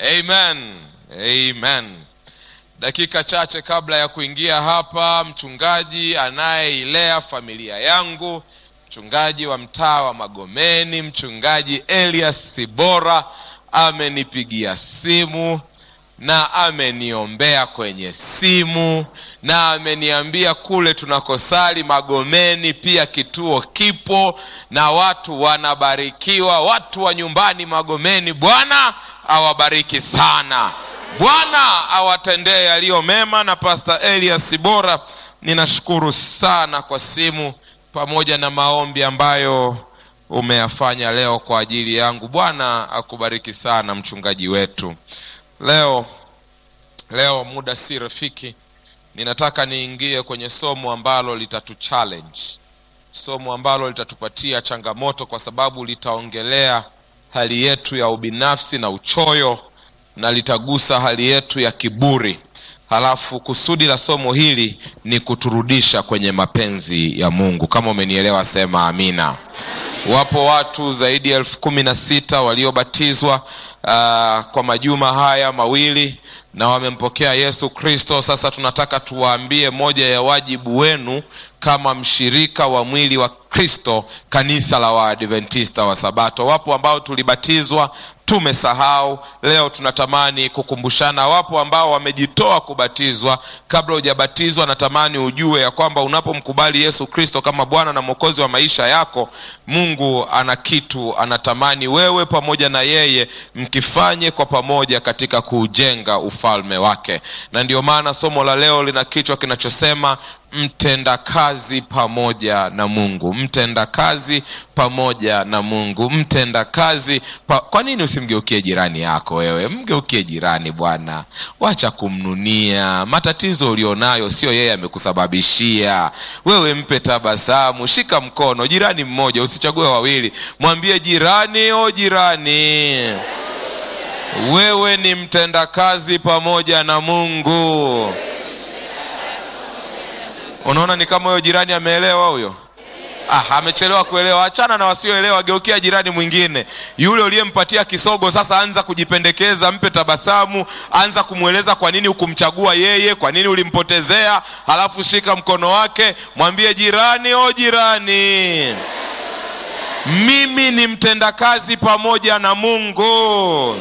Amen. Amen. Dakika chache kabla ya kuingia hapa, mchungaji anayeilea familia yangu, mchungaji wa mtaa wa Magomeni, mchungaji Elias Sibora amenipigia simu na ameniombea kwenye simu na ameniambia kule tunakosali Magomeni pia kituo kipo na watu wanabarikiwa, watu wa nyumbani Magomeni. Bwana awabariki sana, Bwana awatendee yaliyo mema. Na Pastor Elias Sibora, ninashukuru sana kwa simu pamoja na maombi ambayo umeyafanya leo kwa ajili yangu. Bwana akubariki sana mchungaji wetu. Leo leo muda si rafiki, ninataka niingie kwenye somo ambalo litatu challenge, somo ambalo litatupatia changamoto, kwa sababu litaongelea hali yetu ya ubinafsi na uchoyo na litagusa hali yetu ya kiburi. Halafu kusudi la somo hili ni kuturudisha kwenye mapenzi ya Mungu. Kama umenielewa sema amina. Wapo watu zaidi ya elfu kumi na sita waliobatizwa uh, kwa majuma haya mawili na wamempokea Yesu Kristo. Sasa tunataka tuwaambie moja ya wajibu wenu kama mshirika wa mwili wa Kristo, kanisa la Waadventista wa Sabato. Wapo ambao tulibatizwa tumesahau, leo tunatamani kukumbushana. Wapo ambao wamejitoa kubatizwa. Kabla hujabatizwa, natamani ujue ya kwamba unapomkubali Yesu Kristo kama Bwana na Mwokozi wa maisha yako, Mungu ana kitu anatamani wewe pamoja na yeye mkifanye kwa pamoja katika kuujenga ufalme wake, na ndio maana somo la leo lina kichwa kinachosema mtendakazi pamoja na Mungu, mtendakazi pamoja na Mungu, mtendakazi pa... kwa nini usimgeukie jirani yako? Wewe mgeukie jirani bwana, wacha kumnunia. Matatizo ulionayo sio yeye amekusababishia wewe, mpe tabasamu, shika mkono jirani mmoja, usichague wawili, mwambie jirani, o jirani, wewe ni mtendakazi pamoja na Mungu. Unaona, ni kama huyo jirani ameelewa huyo. Ah, amechelewa kuelewa. Achana na wasioelewa, geukia jirani mwingine. Yule uliyempatia kisogo, sasa anza kujipendekeza, mpe tabasamu, anza kumweleza kwa nini hukumchagua yeye, kwa nini ulimpotezea. Halafu shika mkono wake, mwambie jirani, o jirani, mimi ni mtendakazi pamoja na Mungu.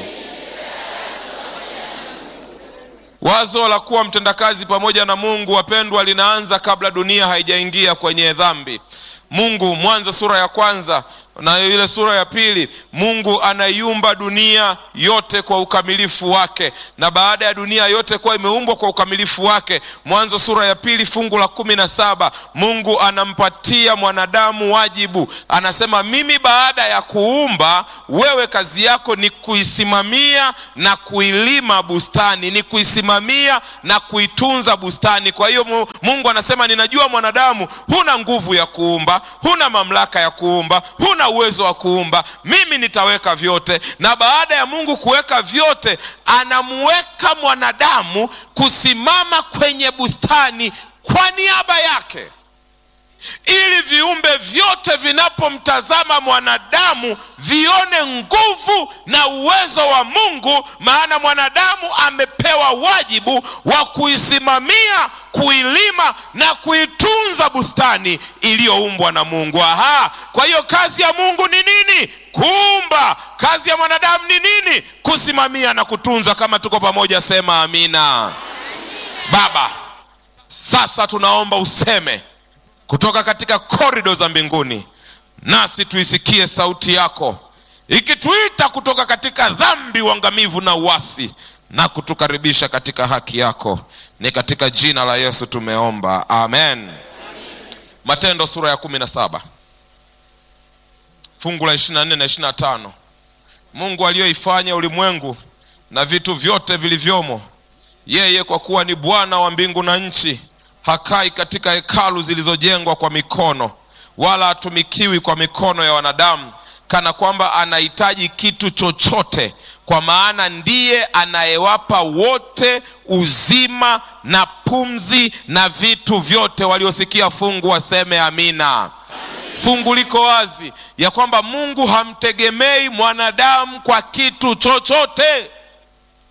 Wazo la kuwa mtendakazi pamoja na Mungu, wapendwa, linaanza kabla dunia haijaingia kwenye dhambi. Mungu, Mwanzo sura ya kwanza na ile sura ya pili, Mungu anaiumba dunia yote kwa ukamilifu wake, na baada ya dunia yote kuwa imeumbwa kwa ukamilifu wake, Mwanzo sura ya pili fungu la kumi na saba Mungu anampatia mwanadamu wajibu, anasema mimi baada ya kuumba wewe, kazi yako ni kuisimamia na kuilima bustani, ni kuisimamia na kuitunza bustani. Kwa hiyo Mungu anasema ninajua mwanadamu, huna nguvu ya kuumba, huna mamlaka ya kuumba, huna uwezo wa kuumba, mimi nitaweka vyote. Na baada ya Mungu kuweka vyote, anamuweka mwanadamu kusimama kwenye bustani kwa niaba yake, ili viumbe vyote vinapomtazama mwanadamu vione nguvu na uwezo wa Mungu, maana mwanadamu amepewa wajibu wa kuisimamia, kuilima na kuitunza bustani iliyoumbwa na Mungu. Aha, kwa hiyo kazi ya Mungu ni nini? Kuumba. Kazi ya mwanadamu ni nini? Kusimamia na kutunza. Kama tuko pamoja, sema amina. Baba, sasa tunaomba useme kutoka katika korido za mbinguni, nasi tuisikie sauti yako ikituita kutoka katika dhambi, uangamivu na uasi, na kutukaribisha katika haki yako. Ni katika jina la Yesu tumeomba, amen. Matendo sura ya kumi na saba fungu la ishirini na nne na ishirini na tano Mungu aliyoifanya ulimwengu na vitu vyote vilivyomo, yeye kwa kuwa ni Bwana wa mbingu na nchi hakai katika hekalu zilizojengwa kwa mikono, wala hatumikiwi kwa mikono ya wanadamu, kana kwamba anahitaji kitu chochote, kwa maana ndiye anayewapa wote uzima na pumzi na vitu vyote. Waliosikia fungu waseme amina. Fungu liko wazi ya kwamba Mungu hamtegemei mwanadamu kwa kitu chochote.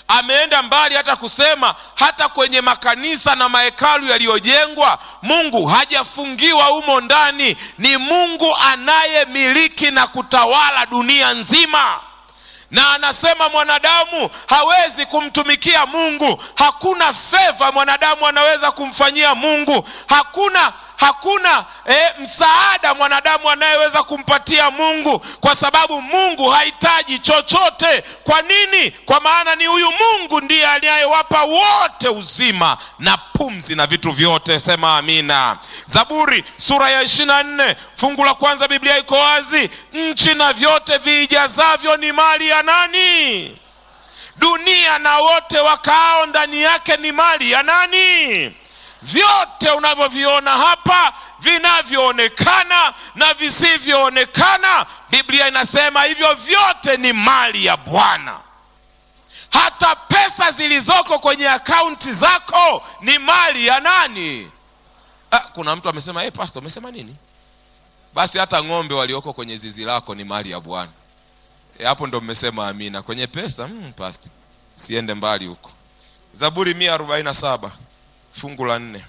ameenda mbali hata kusema hata kwenye makanisa na mahekalu yaliyojengwa mungu hajafungiwa humo ndani ni mungu anayemiliki na kutawala dunia nzima na anasema mwanadamu hawezi kumtumikia mungu hakuna feva mwanadamu anaweza kumfanyia mungu hakuna hakuna eh, msaada mwanadamu anayeweza kumpatia mungu kwa sababu mungu hahitaji chochote kwa nini kwa maana ni huyu mungu ndiye anayewapa wote uzima na pumzi na vitu vyote sema amina zaburi sura ya ishiri na nne fungu la kwanza biblia iko wazi nchi na vyote viijazavyo ni mali ya nani dunia na wote wakaao ndani yake ni mali ya nani vyote unavyoviona hapa vinavyoonekana na visivyoonekana biblia inasema hivyo vyote ni mali ya bwana hata pesa zilizoko kwenye akaunti zako ni mali ya nani ah, kuna mtu amesema hey, pastor umesema nini basi hata ng'ombe walioko kwenye zizi lako ni mali ya bwana e, hapo ndo mmesema amina kwenye pesa mm, pastor siende mbali huko zaburi mia arobaini na saba fungu la nne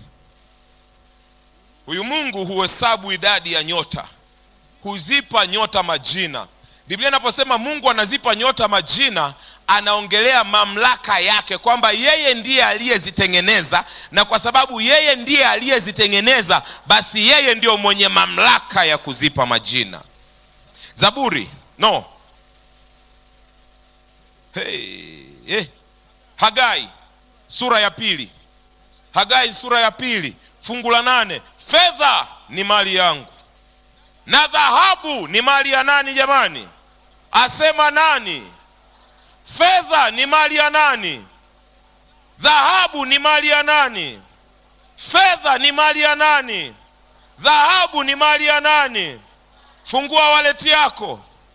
huyu mungu huhesabu idadi ya nyota huzipa nyota majina biblia inaposema mungu anazipa nyota majina anaongelea mamlaka yake kwamba yeye ndiye aliyezitengeneza na kwa sababu yeye ndiye aliyezitengeneza basi yeye ndio mwenye mamlaka ya kuzipa majina zaburi no hey, hey. hagai sura ya pili hagai sura ya pili fungu la nane fedha ni mali yangu na dhahabu ni mali ya nani jamani asema nani fedha ni mali ya nani dhahabu ni mali ya nani fedha ni mali ya nani dhahabu ni mali ya nani fungua waleti yako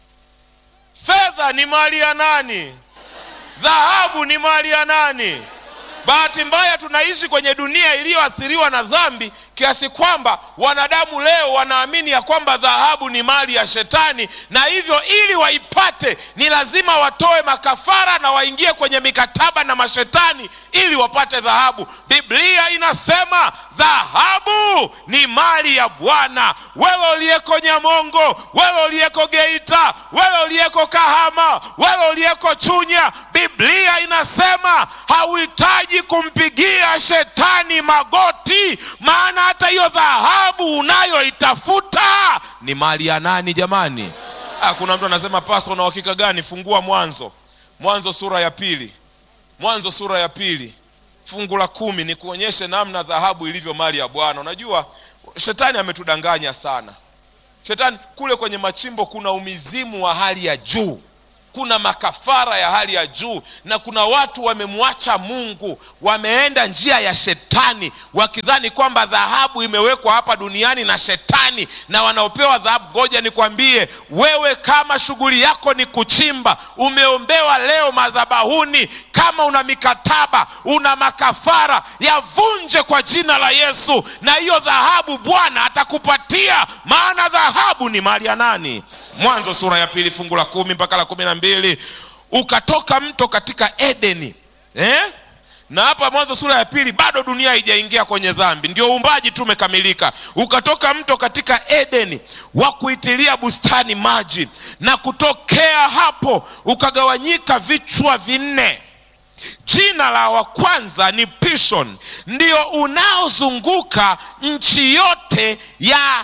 fedha ni mali ya nani dhahabu ni mali ya nani bahati mbaya tunaishi kwenye dunia iliyoathiriwa na dhambi kiasi kwamba wanadamu leo wanaamini ya kwamba dhahabu ni mali ya shetani na hivyo ili waipate ni lazima watoe makafara na waingie kwenye mikataba na mashetani ili wapate dhahabu biblia inasema dhahabu ni mali ya bwana wewe uliyeko nyamongo wewe uliyeko geita wewe uliyeko kahama wewe uliyeko chunya biblia inasema hauhitaji kumpigia shetani magoti maana hata hiyo dhahabu unayoitafuta ni mali ya nani jamani ah, kuna mtu anasema pasta una uhakika gani fungua mwanzo mwanzo sura ya pili mwanzo sura ya pili fungu la kumi ni kuonyeshe namna dhahabu ilivyo mali ya bwana unajua shetani ametudanganya sana shetani kule kwenye machimbo kuna umizimu wa hali ya juu kuna makafara ya hali ya juu na kuna watu wamemwacha mungu wameenda njia ya shetani wakidhani kwamba dhahabu imewekwa hapa duniani na shetani na wanaopewa dhahabu ngoja nikwambie wewe kama shughuli yako ni kuchimba umeombewa leo madhabahuni kama una mikataba una makafara yavunje kwa jina la yesu na hiyo dhahabu bwana atakupatia maana dhahabu ni mali ya nani mwanzo sura ya pili fungu la kumi mpaka la kumi na mbili ukatoka mto katika edeni eh? na hapa mwanzo sura ya pili bado dunia haijaingia kwenye dhambi ndio uumbaji tu umekamilika ukatoka mto katika edeni wa kuitilia bustani maji na kutokea hapo ukagawanyika vichwa vinne jina la wa kwanza ni pishon ndio unaozunguka nchi yote ya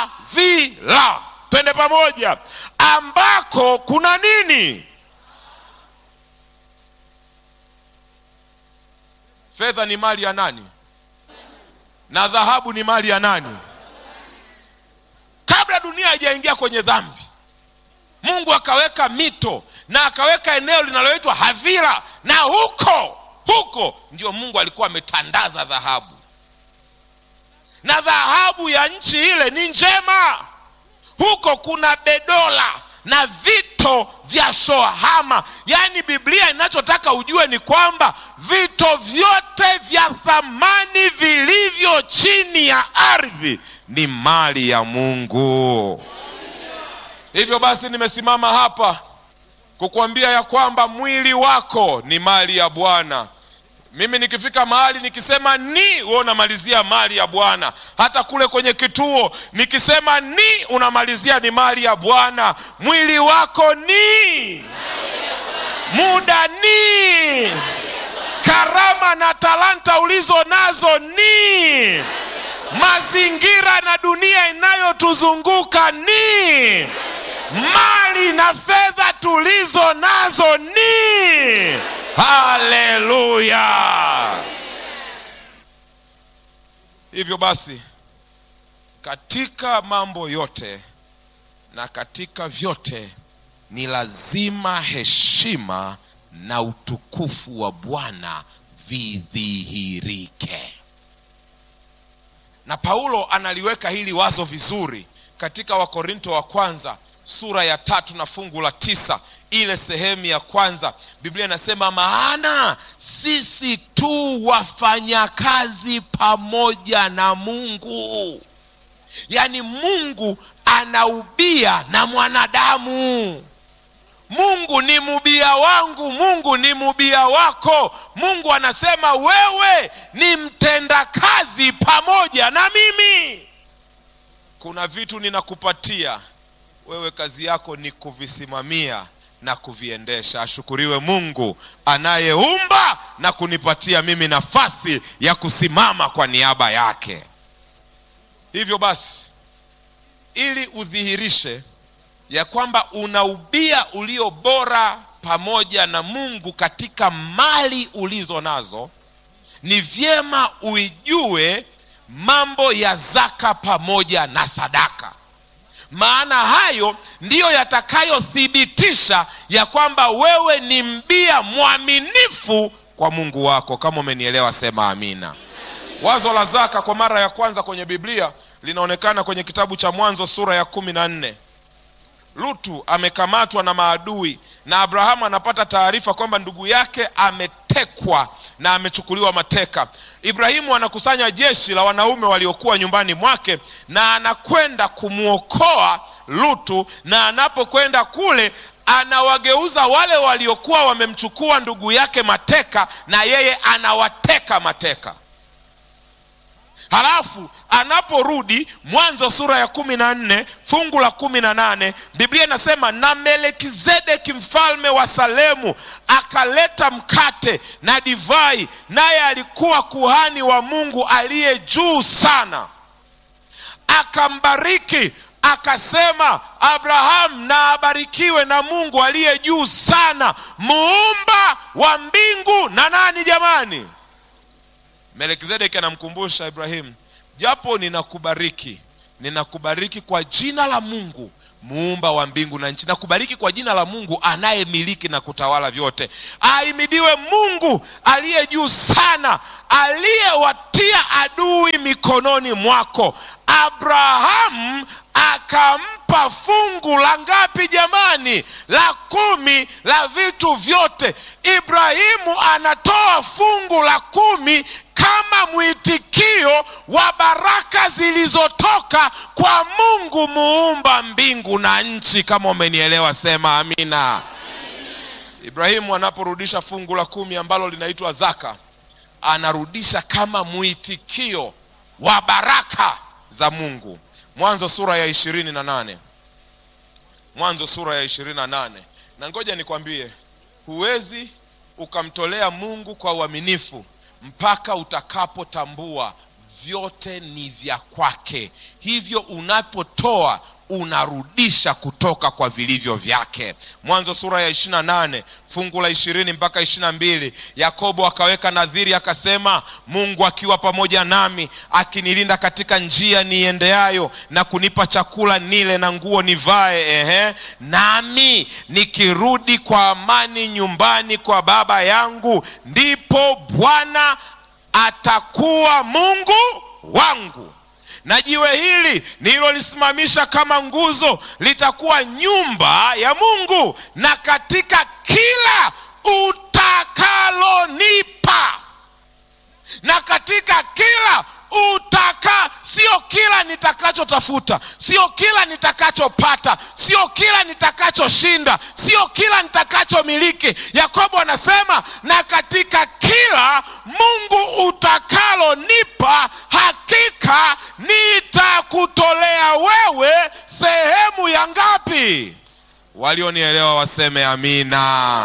havila twende pamoja ambako kuna nini fedha ni mali ya nani na dhahabu ni mali ya nani kabla dunia haijaingia kwenye dhambi mungu akaweka mito na akaweka eneo linaloitwa havira na huko huko ndio mungu alikuwa ametandaza dhahabu na dhahabu ya nchi ile ni njema huko kuna bedola na vito vya shohama yaani biblia inachotaka ujue ni kwamba vito vyote vya thamani vilivyo chini ya ardhi ni mali ya mungu hivyo basi nimesimama hapa kukuambia ya kwamba mwili wako ni mali ya Bwana. Mimi nikifika mahali nikisema ni, wewe unamalizia mali ya Bwana. Hata kule kwenye kituo nikisema ni, unamalizia ni mali ya Bwana. Mwili wako ni, muda ni, karama na talanta ulizo nazo ni, mazingira na dunia inayotuzunguka ni, mali na fedha tulizo nazo ni. Haleluya! Hivyo basi, katika mambo yote na katika vyote ni lazima heshima na utukufu wa Bwana vidhihirike. Na Paulo analiweka hili wazo vizuri katika Wakorinto wa kwanza sura ya tatu na fungu la tisa ile sehemu ya kwanza Biblia inasema, maana sisi tu wafanyakazi pamoja na Mungu. Yaani Mungu anaubia na mwanadamu. Mungu ni mubia wangu, Mungu ni mubia wako. Mungu anasema wewe ni mtendakazi pamoja na mimi. Kuna vitu ninakupatia wewe, kazi yako ni kuvisimamia na kuviendesha. Ashukuriwe Mungu anayeumba na kunipatia mimi nafasi ya kusimama kwa niaba yake. Hivyo basi, ili udhihirishe ya kwamba una ubia ulio bora pamoja na Mungu katika mali ulizo nazo, ni vyema uijue mambo ya zaka pamoja na sadaka maana hayo ndiyo yatakayothibitisha ya kwamba wewe ni mbia mwaminifu kwa Mungu wako. Kama umenielewa sema amina. Wazo la zaka kwa mara ya kwanza kwenye Biblia linaonekana kwenye kitabu cha Mwanzo sura ya kumi na nne. Lutu amekamatwa na maadui na Abrahamu anapata taarifa kwamba ndugu yake ametekwa na amechukuliwa mateka. Ibrahimu anakusanya jeshi la wanaume waliokuwa nyumbani mwake na anakwenda kumwokoa Lutu, na anapokwenda kule anawageuza wale waliokuwa wamemchukua ndugu yake mateka, na yeye anawateka mateka. Halafu anaporudi Mwanzo sura ya kumi na nne fungu la kumi na nane Biblia inasema na Melkizedeki mfalme wa Salemu akaleta mkate na divai, naye alikuwa kuhani wa Mungu aliye juu sana. Akambariki akasema, Abrahamu na abarikiwe na Mungu aliye juu sana, muumba wa mbingu na nani jamani Melkizedeki anamkumbusha Ibrahimu, japo ninakubariki, ninakubariki kwa jina la Mungu muumba wa mbingu na nchi, nakubariki kwa jina la Mungu anayemiliki na kutawala vyote. Ahimidiwe Mungu aliye juu sana, aliyewatia adui mikononi mwako. Abrahamu akampa fungu la ngapi jamani? La kumi la vitu vyote. Ibrahimu anatoa fungu la kumi kama mwitikio wa baraka zilizotoka kwa Mungu muumba mbingu na nchi. Kama umenielewa sema amina. Ibrahimu anaporudisha fungu la kumi ambalo linaitwa zaka, anarudisha kama mwitikio wa baraka za Mungu. Mwanzo sura ya ishirini na nane Mwanzo sura ya ishirini na nane na ngoja nikwambie, huwezi ukamtolea Mungu kwa uaminifu mpaka utakapotambua vyote ni vya kwake. Hivyo unapotoa unarudisha kutoka kwa vilivyo vyake. Mwanzo sura ya ishirini na nane fungu la ishirini mpaka ishirini na mbili Yakobo akaweka nadhiri akasema, Mungu akiwa pamoja nami, akinilinda katika njia niendeayo, na kunipa chakula nile na nguo nivae, ehe, nami nikirudi kwa amani nyumbani kwa baba yangu, ndipo Bwana atakuwa Mungu wangu na jiwe hili nililolisimamisha kama nguzo litakuwa nyumba ya Mungu, na katika kila utakalonipa, na katika kila utaka sio kila nitakachotafuta sio kila nitakachopata sio kila nitakachoshinda sio kila nitakachomiliki yakobo anasema na katika kila mungu utakalonipa hakika nitakutolea wewe sehemu ya ngapi walionielewa waseme amina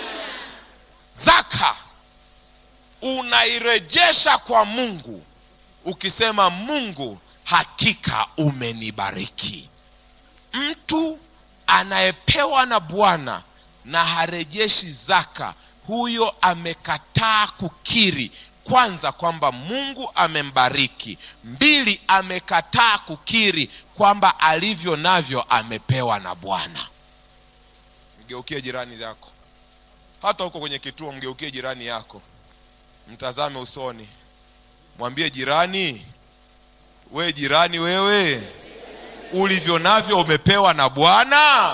zaka unairejesha kwa mungu ukisema mungu hakika umenibariki mtu anayepewa na bwana na harejeshi zaka huyo amekataa kukiri kwanza kwamba mungu amembariki mbili amekataa kukiri kwamba alivyo navyo amepewa na bwana mgeukie jirani yako hata huko kwenye kituo mgeukie jirani yako mtazame usoni mwambie jirani we jirani wewe ulivyo navyo umepewa na bwana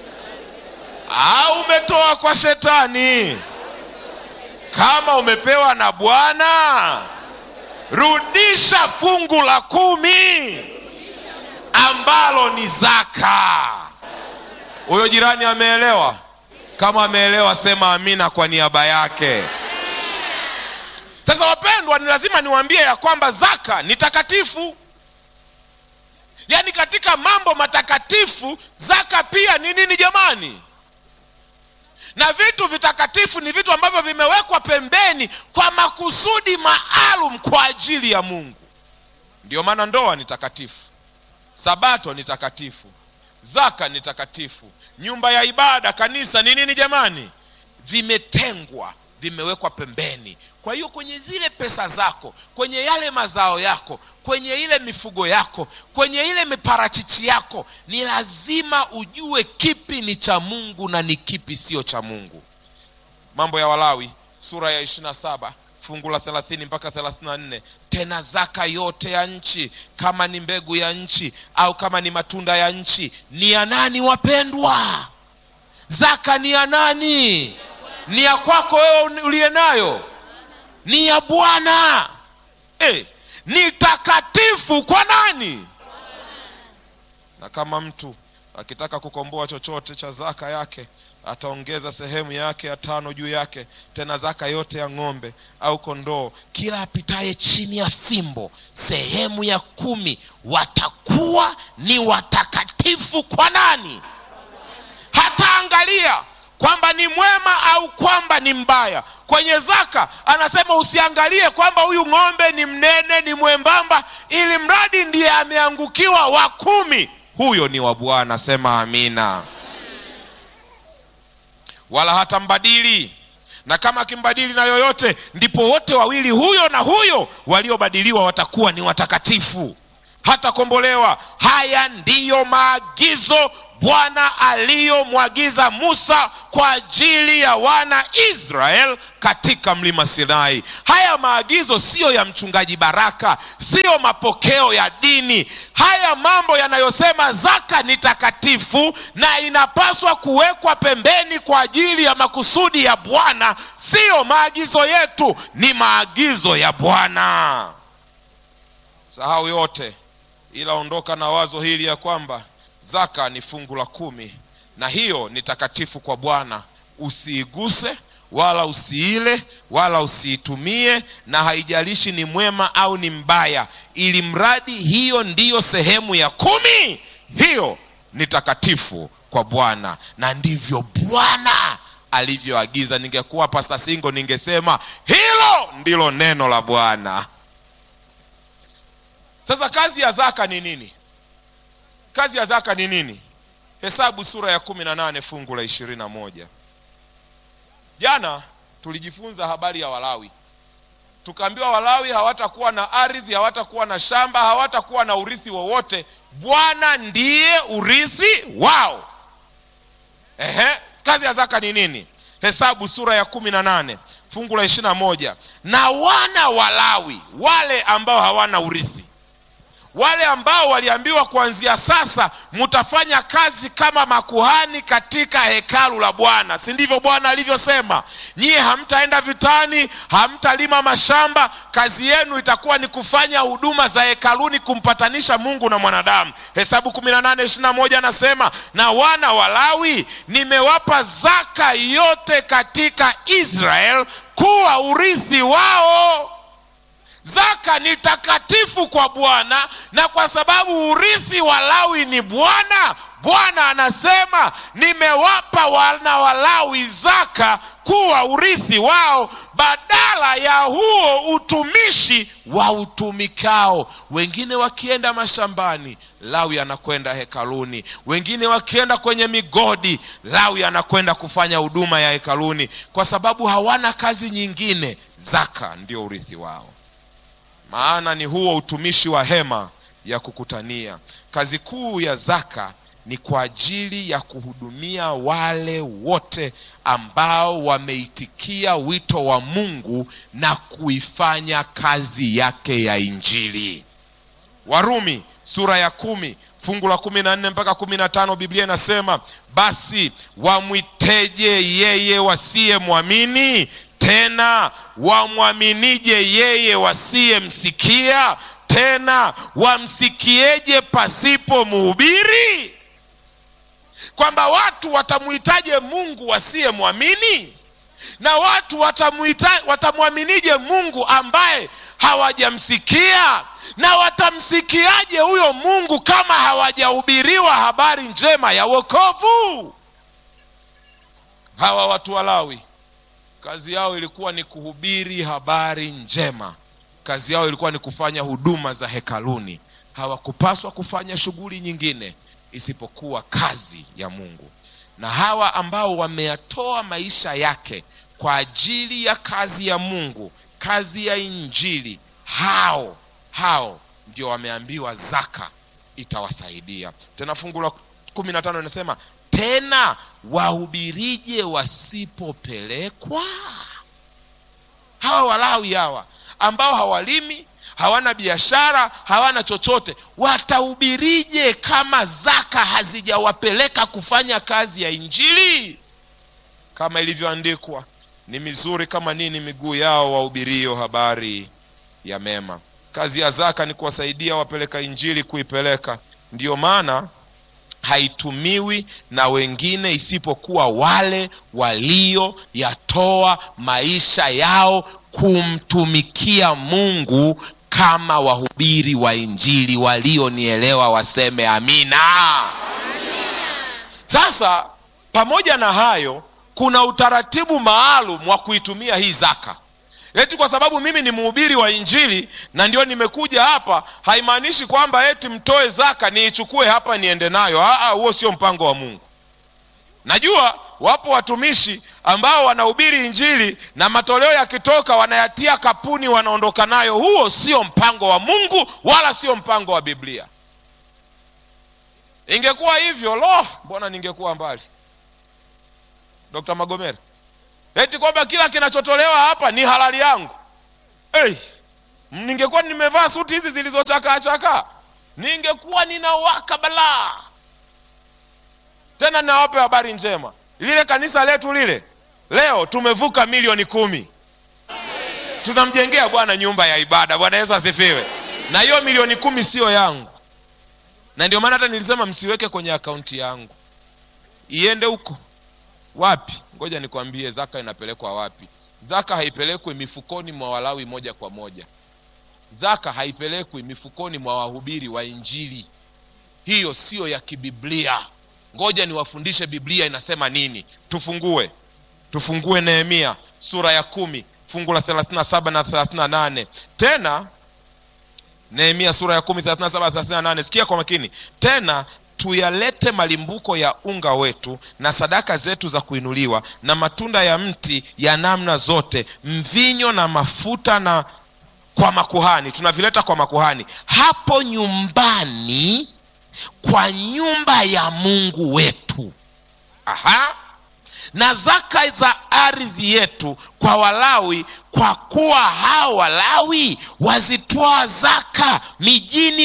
au umetoa kwa shetani kama umepewa na bwana rudisha fungu la kumi ambalo ni zaka huyo jirani ameelewa kama ameelewa sema amina kwa niaba yake sasa wapendwa ni lazima niwaambie ya kwamba zaka ni takatifu yaani katika mambo matakatifu zaka pia ni nini jamani na vitu vitakatifu ni vitu ambavyo vimewekwa pembeni kwa makusudi maalum kwa ajili ya mungu ndiyo maana ndoa ni takatifu sabato ni takatifu zaka ni takatifu nyumba ya ibada kanisa ni nini jamani vimetengwa vimewekwa pembeni kwa hiyo kwenye zile pesa zako kwenye yale mazao yako kwenye ile mifugo yako kwenye ile miparachichi yako ni lazima ujue kipi ni cha mungu na ni kipi sio cha mungu mambo ya walawi sura ya 27 fungu la 30 mpaka 34 tena zaka yote ya nchi kama ni mbegu ya nchi au kama ni matunda ya nchi ni ya nani wapendwa zaka ni ya nani ni ya kwako wewe uliye nayo ni ya bwana eh, ni takatifu kwa nani na kama mtu akitaka kukomboa chochote cha zaka yake ataongeza sehemu yake ya tano juu yake tena zaka yote ya ng'ombe au kondoo kila apitaye chini ya fimbo sehemu ya kumi watakuwa ni watakatifu kwa nani hataangalia kwamba ni mwema au kwamba ni mbaya kwenye zaka anasema usiangalie kwamba huyu ng'ombe ni mnene ni mwembamba ili mradi ndiye ameangukiwa wa kumi huyo ni wa bwana sema amina wala hata mbadili na kama akimbadili na yoyote ndipo wote wawili huyo na huyo waliobadiliwa watakuwa ni watakatifu hatakombolewa haya ndiyo maagizo bwana aliyomwagiza musa kwa ajili ya wana israel katika mlima sinai haya maagizo siyo ya mchungaji baraka siyo mapokeo ya dini haya mambo yanayosema zaka ni takatifu na inapaswa kuwekwa pembeni kwa ajili ya makusudi ya bwana siyo maagizo yetu ni maagizo ya bwana sahau yote ila ondoka na wazo hili ya kwamba zaka ni fungu la kumi na hiyo ni takatifu kwa bwana usiiguse wala usiile wala usiitumie na haijalishi ni mwema au ni mbaya ili mradi hiyo ndiyo sehemu ya kumi hiyo ni takatifu kwa bwana na ndivyo bwana alivyoagiza ningekuwa pasta singo ningesema hilo ndilo neno la bwana sasa kazi ya zaka ni nini kazi ya zaka ni nini hesabu sura ya kumi na nane fungu la ishirini na moja jana tulijifunza habari ya walawi tukaambiwa walawi hawatakuwa na ardhi hawatakuwa na shamba hawatakuwa na urithi wowote bwana ndiye urithi wao Ehe, kazi ya zaka ni nini hesabu sura ya kumi na nane fungu la ishiri na moja na wana walawi wale ambao hawana urithi wale ambao waliambiwa kuanzia sasa mtafanya kazi kama makuhani katika hekalu la bwana si ndivyo bwana alivyosema nyie hamtaenda vitani hamtalima mashamba kazi yenu itakuwa ni kufanya huduma za hekaluni kumpatanisha mungu na mwanadamu hesabu 18 anasema na wana wa lawi nimewapa zaka yote katika israel kuwa urithi wao zaka ni takatifu kwa bwana na kwa sababu urithi wa lawi ni bwana bwana anasema nimewapa wana wa lawi zaka kuwa urithi wao badala ya huo utumishi wa utumikao wengine wakienda mashambani lawi anakwenda hekaluni wengine wakienda kwenye migodi lawi anakwenda kufanya huduma ya hekaluni kwa sababu hawana kazi nyingine zaka ndio urithi wao maana ni huo utumishi wa hema ya kukutania kazi kuu ya zaka ni kwa ajili ya kuhudumia wale wote ambao wameitikia wito wa mungu na kuifanya kazi yake ya injili warumi sura ya kumi fungu la kumi na nne mpaka kumi na tano biblia inasema basi wamwiteje yeye wasiyemwamini tena wamwaminije yeye wasiyemsikia tena wamsikieje pasipo mhubiri kwamba watu watamwitaje mungu wasiyemwamini na watu watamuita- watamwaminije mungu ambaye hawajamsikia na watamsikiaje huyo mungu kama hawajahubiriwa habari njema ya wokovu hawa watu walawi kazi yao ilikuwa ni kuhubiri habari njema kazi yao ilikuwa ni kufanya huduma za hekaluni hawakupaswa kufanya shughuli nyingine isipokuwa kazi ya mungu na hawa ambao wameyatoa maisha yake kwa ajili ya kazi ya mungu kazi ya injili hao hao ndio wameambiwa zaka itawasaidia tena fungu la kumi na tano inasema tena wahubirije wasipopelekwa hawa walawi hawa ambao hawalimi hawana biashara hawana chochote watahubirije kama zaka hazijawapeleka kufanya kazi ya injili kama ilivyoandikwa ni mizuri kama nini miguu yao wahubirio habari ya mema kazi ya zaka ni kuwasaidia wapeleka injili kuipeleka ndiyo maana haitumiwi na wengine isipokuwa wale walioyatoa maisha yao kumtumikia mungu kama wahubiri wa injili walionielewa waseme amina sasa pamoja na hayo kuna utaratibu maalum wa kuitumia hii zaka eti kwa sababu mimi ni mhubiri wa injili na ndio nimekuja hapa haimaanishi kwamba eti mtoe zaka niichukue hapa niende nayo Aa, huo sio mpango wa mungu najua wapo watumishi ambao wanahubiri injili na matoleo yakitoka wanayatia kapuni wanaondoka nayo huo sio mpango wa mungu wala sio mpango wa biblia ingekuwa hivyo lo mbona ningekuwa mbali dr magomera eti kwamba kila kinachotolewa hapa ni halali yangu hey, ningekuwa nimevaa suti hizi zilizochakaachakaa ningekuwa ninawaka balaa tena nawape habari njema lile kanisa letu lile leo tumevuka milioni kumi tunamjengea bwana nyumba ya ibada bwana yesu asifiwe na hiyo milioni kumi siyo yangu na ndio maana hata nilisema msiweke kwenye akaunti yangu iende huko wapi ngoja nikwambie zaka inapelekwa wapi zaka haipelekwi mifukoni mwa walawi moja kwa moja zaka haipelekwi mifukoni mwa wahubiri wa injili hiyo siyo ya kibiblia ngoja niwafundishe biblia inasema nini tufungue tufungue nehemia sura ya kumi fungu la 37 na 38 tena nehemia sura ya kumi 37 38 sikia kwa makini tena tuyalete malimbuko ya unga wetu na sadaka zetu za kuinuliwa na matunda ya mti ya namna zote mvinyo na mafuta na kwa makuhani tunavileta kwa makuhani hapo nyumbani kwa nyumba ya mungu wetu aha na zaka za ardhi yetu kwa walawi kwa kuwa hao walawi wazitoa zaka mijini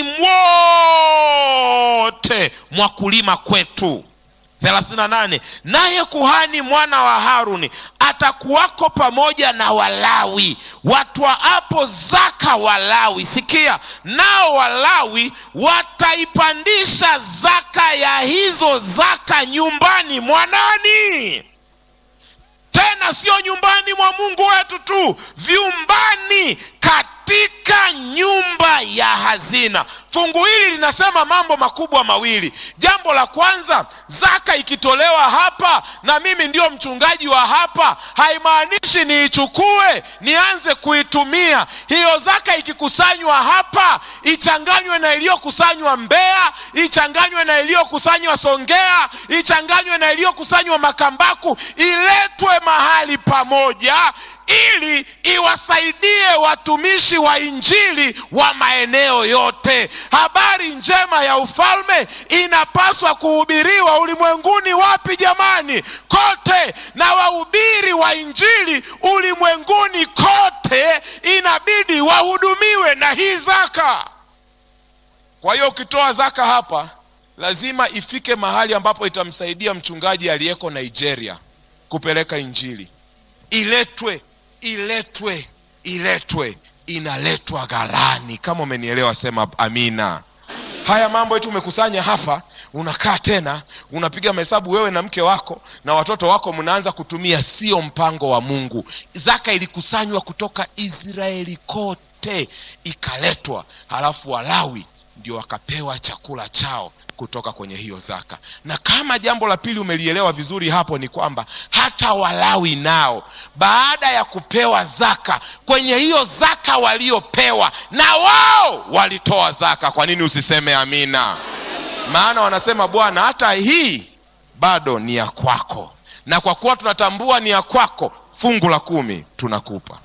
mwote mwa kulima kwetu 38 naye kuhani mwana wa haruni atakuwako pamoja na walawi watwaapo zaka walawi sikia nao walawi wataipandisha zaka ya hizo zaka nyumbani mwa nani tena sio nyumbani mwa mungu wetu tu vyumbani katika nyumba ya hazina fungu hili linasema mambo makubwa mawili jambo la kwanza zaka ikitolewa hapa na mimi ndio mchungaji wa hapa haimaanishi niichukue nianze kuitumia hiyo zaka ikikusanywa hapa ichanganywe na iliyokusanywa mbeya ichanganywe na iliyokusanywa songea ichanganywe na iliyokusanywa makambaku iletwe mahali pamoja ili iwasaidie watumishi wa injili wa maeneo yote habari njema ya ufalme inapaswa kuhubiriwa ulimwenguni wapi jamani kote na wahubiri wa injili ulimwenguni kote inabidi wahudumiwe na hii zaka kwa hiyo ukitoa zaka hapa lazima ifike mahali ambapo itamsaidia mchungaji aliyeko nigeria kupeleka injili iletwe iletwe iletwe inaletwa ghalani kama umenielewa sema amina haya mambo yetu umekusanya hapa unakaa tena unapiga mahesabu wewe na mke wako na watoto wako mnaanza kutumia sio mpango wa mungu zaka ilikusanywa kutoka israeli kote ikaletwa halafu walawi ndio wakapewa chakula chao kutoka kwenye hiyo zaka na kama jambo la pili umelielewa vizuri hapo ni kwamba hata walawi nao baada ya kupewa zaka kwenye hiyo zaka waliopewa na wao walitoa zaka kwa nini usiseme amina maana wanasema bwana hata hii bado ni ya kwako na kwa kuwa tunatambua ni ya kwako fungu la kumi tunakupa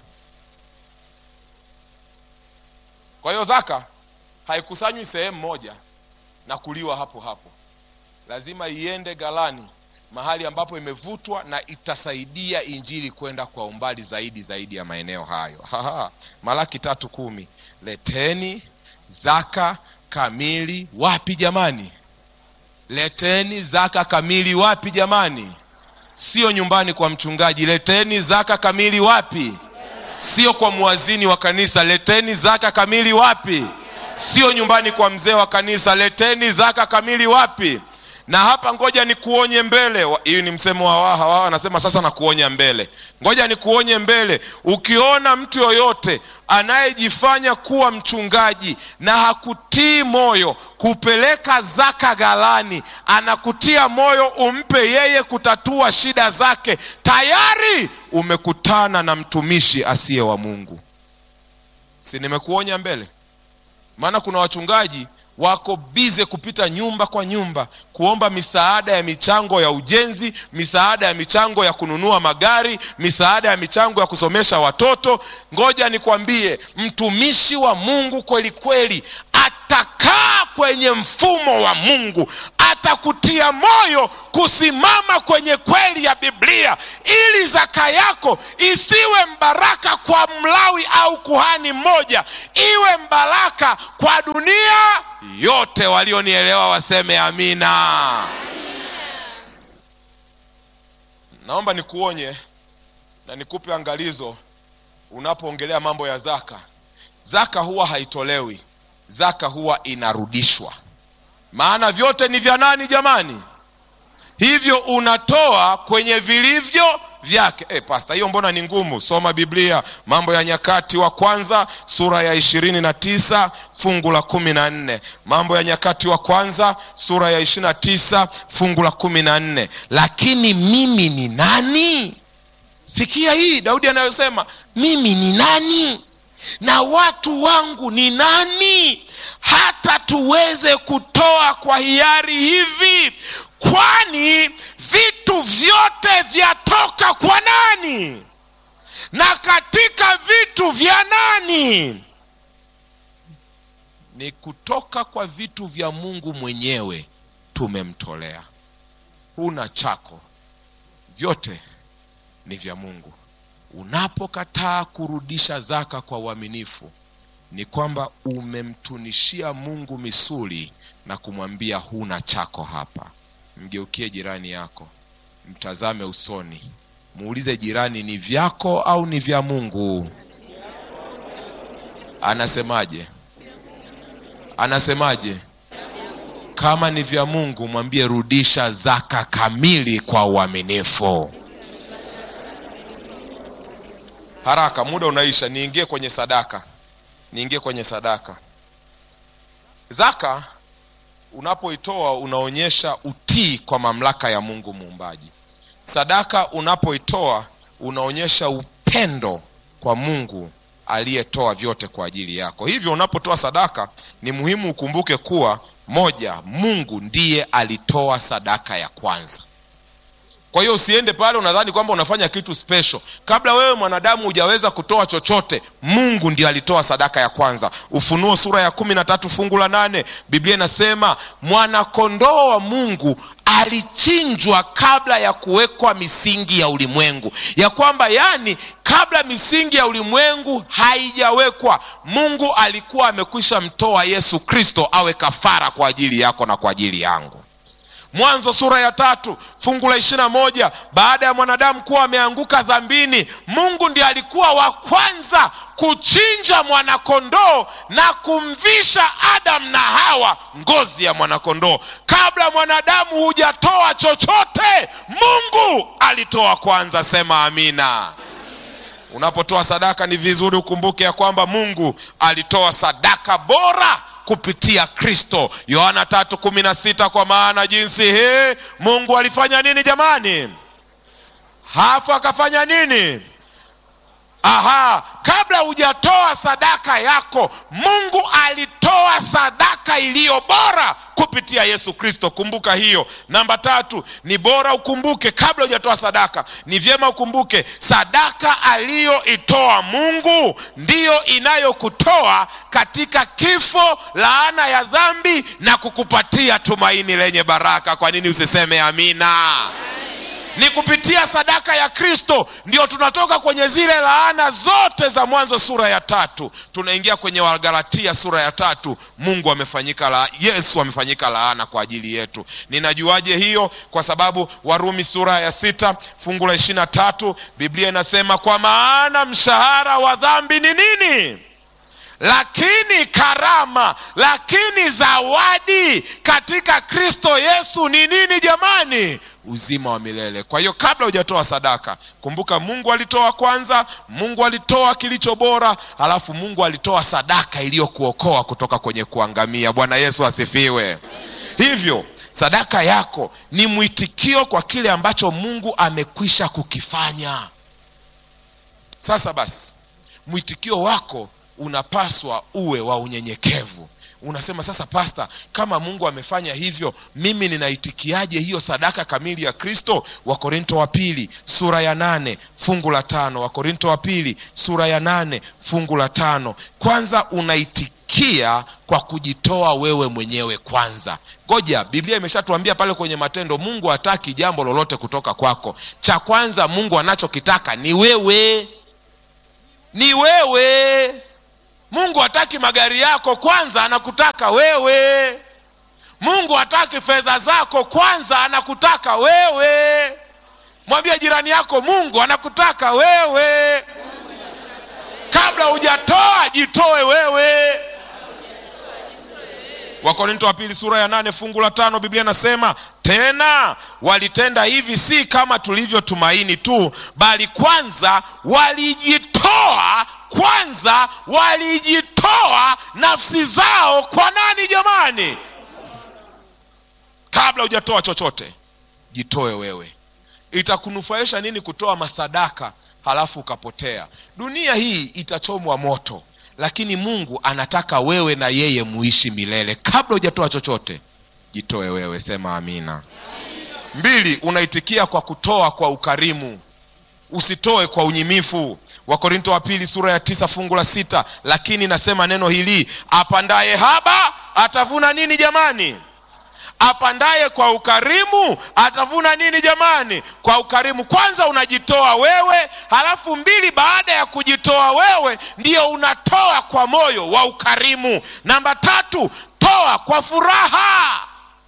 kwa hiyo zaka haikusanywi sehemu moja na kuliwa hapo hapo lazima iende galani mahali ambapo imevutwa na itasaidia injili kwenda kwa umbali zaidi zaidi ya maeneo hayo Haha. malaki tatu kumi leteni zaka kamili wapi jamani leteni zaka kamili wapi jamani sio nyumbani kwa mchungaji leteni zaka kamili wapi sio kwa mwazini wa kanisa leteni zaka kamili wapi sio nyumbani kwa mzee wa kanisa leteni zaka kamili wapi na hapa ngoja nikuonye mbele hii ni msemo wa waha wao anasema sasa nakuonya mbele ngoja nikuonye mbele ukiona mtu yoyote anayejifanya kuwa mchungaji na hakutii moyo kupeleka zaka ghalani anakutia moyo umpe yeye kutatua shida zake tayari umekutana na mtumishi asiye wa mungu si nimekuonya mbele maana kuna wachungaji wako bize kupita nyumba kwa nyumba kuomba misaada ya michango ya ujenzi misaada ya michango ya kununua magari misaada ya michango ya kusomesha watoto ngoja nikwambie mtumishi wa mungu kweli kweli atakaa kwenye mfumo wa mungu atakutia moyo kusimama kwenye kweli ya biblia ili zaka yako isiwe mbaraka kwa mlawi au kuhani mmoja iwe mbaraka kwa dunia yote walionielewa waseme amina naomba nikuonye na nikupe angalizo unapoongelea mambo ya zaka zaka huwa haitolewi zaka huwa inarudishwa maana vyote ni vya nani jamani hivyo unatoa kwenye vilivyo vyake hey, pasta hiyo mbona ni ngumu soma biblia mambo ya nyakati wa kwanza sura ya ishirini na tisa fungu la kumi na nne mambo ya nyakati wa kwanza sura ya ishirini na tisa fungu la kumi na nne lakini mimi ni nani sikia hii daudi anayosema mimi ni nani na watu wangu ni nani hata tuweze kutoa kwa hiari hivi kwani vitu vyote vyatoka kwa nani na katika vitu vya nani ni kutoka kwa vitu vya mungu mwenyewe tumemtolea huna chako vyote ni vya mungu unapokataa kurudisha zaka kwa uaminifu ni kwamba umemtunishia mungu misuli na kumwambia huna chako hapa mgeukie jirani yako mtazame usoni muulize jirani ni vyako au ni vya mungu anasemaje anasemaje kama ni vya mungu mwambie rudisha zaka kamili kwa uaminifu haraka muda unaisha niingie kwenye sadaka niingie kwenye sadaka zaka unapoitoa unaonyesha utii kwa mamlaka ya mungu muumbaji sadaka unapoitoa unaonyesha upendo kwa mungu aliyetoa vyote kwa ajili yako hivyo unapotoa sadaka ni muhimu ukumbuke kuwa moja mungu ndiye alitoa sadaka ya kwanza kwa hiyo usiende pale unadhani kwamba unafanya kitu special kabla wewe mwanadamu hujaweza kutoa chochote mungu ndio alitoa sadaka ya kwanza ufunuo sura ya kumi na tatu fungu la nane biblia inasema mwanakondoo wa mungu alichinjwa kabla ya kuwekwa misingi ya ulimwengu ya kwamba yani kabla misingi ya ulimwengu haijawekwa mungu alikuwa amekwisha mtoa yesu kristo awe kafara kwa ajili yako na kwa ajili yangu mwanzo sura ya tatu fungu la ishirina moja baada ya mwanadamu kuwa ameanguka dhambini mungu ndiye alikuwa wa kwanza kuchinja mwanakondoo na kumvisha adamu na hawa ngozi ya mwanakondoo kabla mwanadamu hujatoa chochote mungu alitoa kwanza sema amina unapotoa sadaka ni vizuri ukumbuke ya kwamba mungu alitoa sadaka bora kupitia kristo yohana tatu kumi na sita kwa maana jinsi hii mungu alifanya nini jamani hafu akafanya nini aha kabla hujatoa sadaka yako mungu alitoa sadaka iliyo bora kupitia yesu kristo kumbuka hiyo namba tatu ni bora ukumbuke kabla hujatoa sadaka ni vyema ukumbuke sadaka aliyoitoa mungu ndiyo inayokutoa katika kifo laana ya dhambi na kukupatia tumaini lenye baraka kwa nini usiseme amina ni kupitia sadaka ya kristo ndio tunatoka kwenye zile laana zote za mwanzo sura ya tatu tunaingia kwenye wagalatia sura ya tatu mungu amefanyika la, yesu amefanyika laana kwa ajili yetu ninajuaje hiyo kwa sababu warumi sura ya sita fungu la ishirina tatu biblia inasema kwa maana mshahara wa dhambi ni nini lakini karama lakini zawadi katika kristo yesu ni nini jamani uzima wa milele kwa hiyo kabla hujatoa sadaka kumbuka mungu alitoa kwanza mungu alitoa kilicho bora halafu mungu alitoa sadaka iliyokuokoa kutoka kwenye kuangamia bwana yesu asifiwe hivyo sadaka yako ni mwitikio kwa kile ambacho mungu amekwisha kukifanya sasa basi mwitikio wako unapaswa uwe wa unyenyekevu unasema sasa pasta kama mungu amefanya hivyo mimi ninaitikiaje hiyo sadaka kamili ya kristo wakorinto wa pili sura ya nane fungu la tano wakorinto wa pili sura ya nane fungu la tano kwanza unaitikia kwa kujitoa wewe mwenyewe kwanza ngoja biblia imeshatuambia pale kwenye matendo mungu hataki jambo lolote kutoka kwako cha kwanza mungu anachokitaka ni wewe ni wewe mungu hataki magari yako kwanza anakutaka wewe mungu hataki fedha zako kwanza anakutaka wewe mwambie jirani yako mungu anakutaka wewe kabla hujatoa jitoe wewe wakorinto wa pili sura ya nane fungu la tano biblia inasema tena walitenda hivi si kama tulivyotumaini tu bali kwanza walijitoa kwanza walijitoa nafsi zao kwa nani jamani kabla hujatoa chochote jitoe wewe itakunufaisha nini kutoa masadaka halafu ukapotea dunia hii itachomwa moto lakini mungu anataka wewe na yeye muishi milele kabla hujatoa chochote jitoe wewe sema amina mbili unaitikia kwa kutoa kwa ukarimu usitoe kwa unyimifu wakorinto wa pili sura ya tisa fungu la sita lakini nasema neno hili apandaye haba atavuna nini jamani apandaye kwa ukarimu atavuna nini jamani kwa ukarimu kwanza unajitoa wewe halafu mbili baada ya kujitoa wewe ndio unatoa kwa moyo wa ukarimu namba tatu toa kwa furaha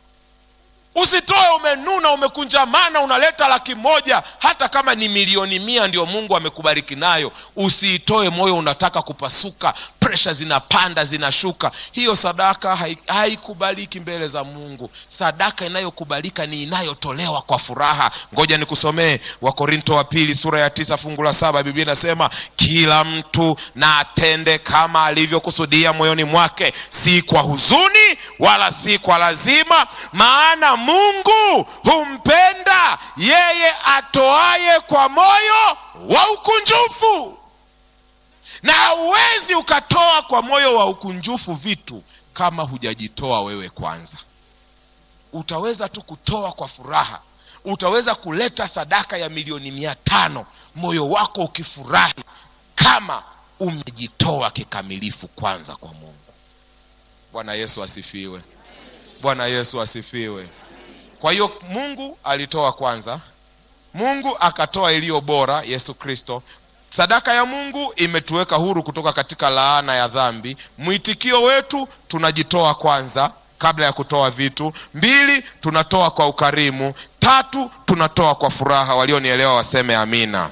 usitoe umenuna umekunjamana unaleta laki moja hata kama ni milioni mia ndio mungu amekubariki nayo usiitoe moyo unataka kupasuka presha zinapanda zinashuka hiyo sadaka haikubaliki hai mbele za mungu sadaka inayokubalika ni inayotolewa kwa furaha ngoja nikusomee wakorinto wa pili sura ya tisa fungu la saba biblia inasema kila mtu na atende kama alivyokusudia moyoni mwake si kwa huzuni wala si kwa lazima maana mungu humpenda yeye atoaye kwa moyo wa ukunjufu na hauwezi ukatoa kwa moyo wa ukunjufu vitu kama hujajitoa wewe kwanza utaweza tu kutoa kwa furaha utaweza kuleta sadaka ya milioni mia tano moyo wako ukifurahi kama umejitoa kikamilifu kwanza kwa mungu bwana yesu asifiwe bwana yesu asifiwe kwa hiyo mungu alitoa kwanza mungu akatoa iliyo bora yesu kristo sadaka ya mungu imetuweka huru kutoka katika laana ya dhambi mwitikio wetu tunajitoa kwanza kabla ya kutoa vitu mbili tunatoa kwa ukarimu tatu tunatoa kwa furaha walionielewa waseme amina